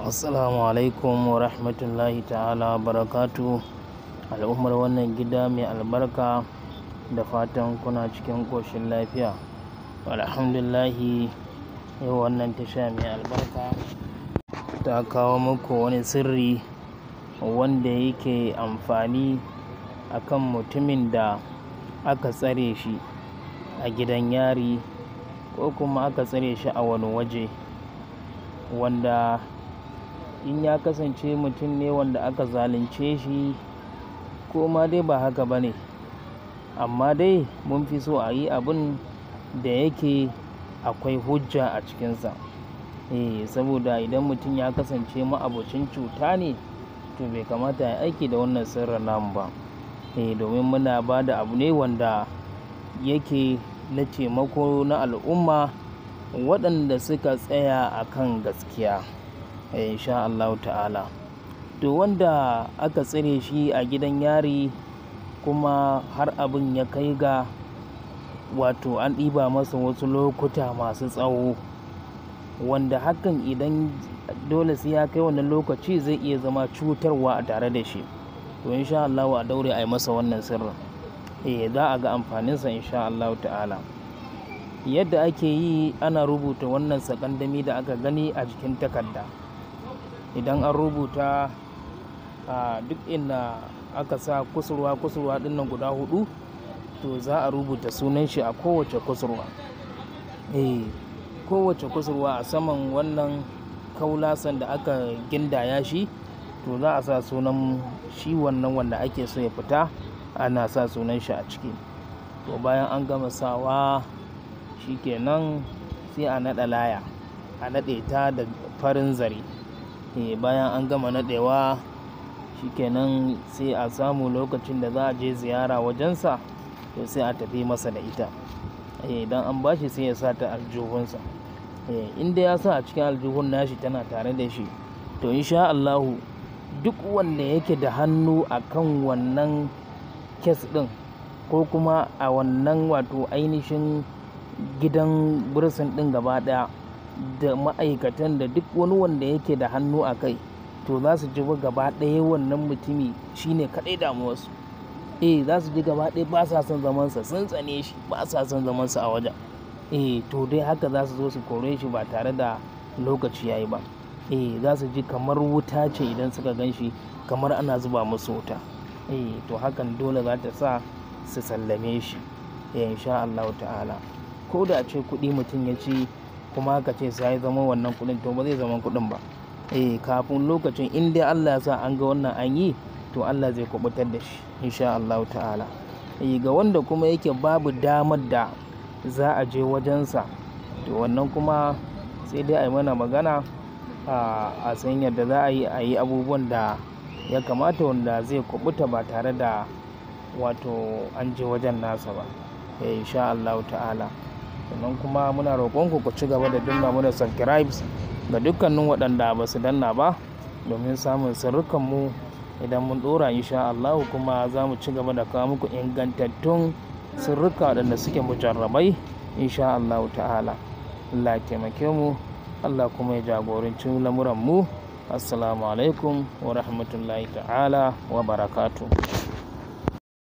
Assalamu alaikum wa rahmatullahi ta'ala barakatu al'ummar wannan gida mai albarka da fatan kuna cikin ƙoshin lafiya alhamdulillahi yau wannan tasha mai albarka ta kawo muku wani sirri wanda yake amfani akan mutumin da aka tsare shi a gidan yari ko kuma aka tsare shi a wani waje wanda in ya kasance mutum ne wanda aka zalunce shi ko ma dai ba haka ba ne amma dai mun fi so a yi abin da yake akwai hujja a cikinsa eh saboda idan mutum ya kasance ma'abocin cuta ne to bai kamata ya aiki da wannan sirrin namu ba eh domin muna ba da abu ne wanda yake na taimako na al'umma waɗanda suka tsaya a kan gaskiya insha Allah ta'ala to wanda aka tsire shi a gidan yari kuma har abin ya kai ga wato an ɗiba masa wasu lokuta masu tsawo wanda hakan idan dole sai ya kai wannan lokaci zai iya zama cutarwa a tare da shi to insha Allah a daure a yi masa wannan sirrin eh za a ga amfaninsa insha Allah ta'ala yadda ake yi ana rubuta wannan sakandami da aka gani a jikin takarda idan an rubuta a duk inda aka sa kusurwa kusurwa dinnan guda hudu to za a rubuta sunan shi a kowace kusurwa eh kowace kusurwa a saman wannan kaulasan da aka gindaya shi to za a sa sunan shi wannan wanda ake so ya fita ana sa sunan shi a ciki to bayan an gama sawa shikenan sai a naɗa laya a naɗe ta da farin zare bayan an gama naɗewa shikenan sai a samu lokacin da za a je ziyara wajensa to sai a tafi masa da ita idan an bashi sai ya sa ta aljihunsa inda ya sa a cikin aljihun nashi tana tare da shi to insha Allahu duk wanda yake da hannu a kan wannan kes ɗin ko kuma a wannan wato ainihin gidan bursin ɗin gaba ɗaya da ma'aikatan da duk wani wanda yake da hannu a kai to za su ji gaba ɗaya wannan mutumi shine kaɗai damuwarsu eh za su ji gaba ɗaya ba sa son zamansa sun tsane shi ba sa son zamansa a wajen eh to dai haka za su zo su kore shi ba tare da lokaci yayi ba eh za su ji kamar wuta ce idan suka gan shi kamar ana zuba musu wuta eh to hakan dole za ta sa su sallame shi eh insha Allah ta'ala ko da ce kuɗi mutum ya ci kuma aka ce sai zama wannan kuɗin to ba zai zama kuɗin ba eh kafin lokacin in dai Allah ya sa an ga wannan an yi to Allah zai kubutar da shi insha Allah ta'ala eh ga wanda kuma yake babu damar da za a je wajensa to wannan kuma sai dai a yi mana magana a san yadda za a yi a yi abubuwan da ya kamata wanda zai kubuta ba tare da wato an je wajen nasa ba insha Allah ta'ala sannan kuma muna roƙonku ku ci gaba da danna mana subscribes ga dukkanin waɗanda ba su danna ba domin samun sirrukanmu idan mun ɗora insha Allah kuma za mu ci gaba da kawo muku ingantattun sirrika waɗanda suke mujarrabai insha Allah ta'ala Allah ya taimake mu Allah kuma ya jagoranci lamuran mu assalamu alaikum wa rahmatullahi ta'ala wa barakatuh